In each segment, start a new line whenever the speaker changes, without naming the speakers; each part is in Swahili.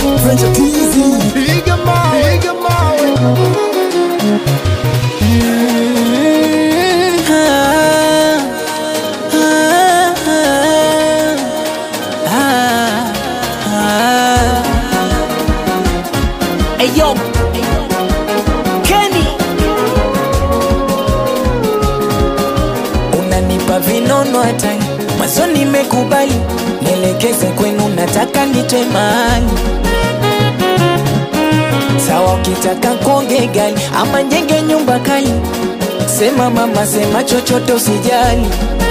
Venture TZ. Piga mawe, piga mawe.
Ayo, Kenny, unanipa vinono hatari mwanzo, nimekubali nielekeze kwenu, nataka nitwe mahali sawa. Ukitaka konge gali ama njenge nyumba kali, sema mama, sema chochote, usijali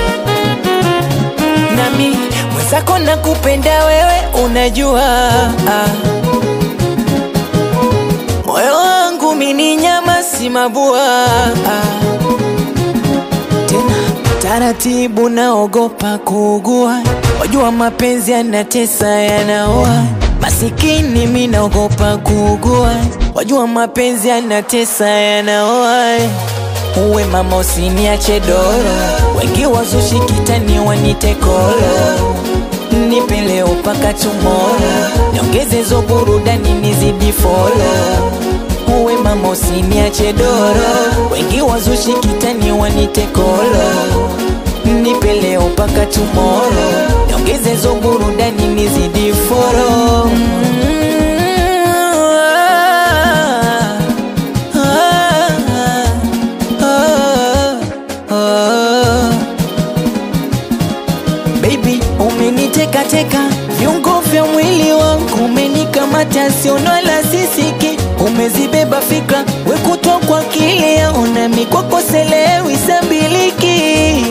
nami mwenzako nakupenda wewe, unajua ah. Moyo wangu mini nyama si mabua Tena taratibu naogopa kuugua Wajua mapenzi yanatesa yanaoa Masikini mi naogopa kuugua Wajua mapenzi yanatesa yanaoa Uwe mama usiniache doro Wengi wazushi kitani wanite kolo Nipe leo paka tomorrow Niongeze hizo burudani nizidi follow Uwe mama usiniache doro Wengi wazushi kitani wanite kolo Nipe leo paka tomorrow Niongeze hizo burudani nizidi follow Baby, umeniteka teka viungo vya mwili wangu, umenikamata siono la sisiki, umezibeba fikra wekutwa kwa kile yaona mikwako selewi sabiliki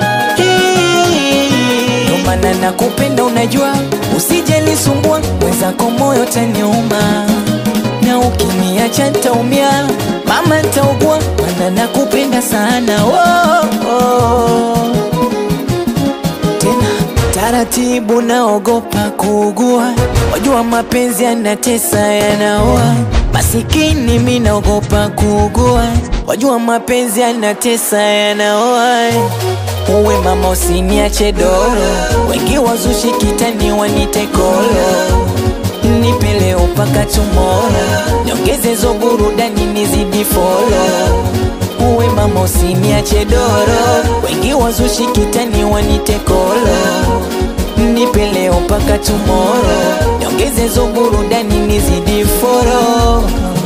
Ndo maana nakupenda, unajua usije nisumbua, mwenzako moyo taniuma, na ukiniacha ntaumia, mama ntaugua, maana nakupenda sana oh, oh tena taratibu, naogopa kuugua. Wajua mapenzi yanatesa yanaoa, masikini mi naogopa kuugua. Wajua mapenzi yanatesa yanaoa. Uwe mama usiniache doro, wengi wazushi kitani wanite kolo. Nipe leo paka tomorrow, niongeze hizo burudani nizidi follow uwe mama usiniache doro, wengi wazushi kitani wanite kolo. Nipe leo mpaka tomorrow, niongeze hizo burudani nizidi foro.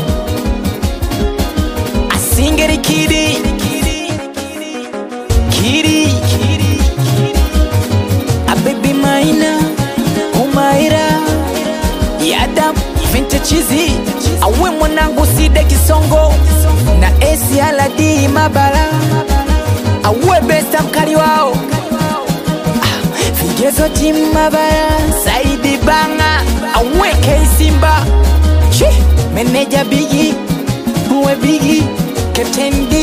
Asingeri kidi kidi abebi maina umaira yadam vinte chizi awe mwanangu side kisongo na esi aladi mabara awe besta mkali wao Ah, vigezo timu mabara saidi banga awe keisimba Chi, meneja bigi uwe bigi Captain D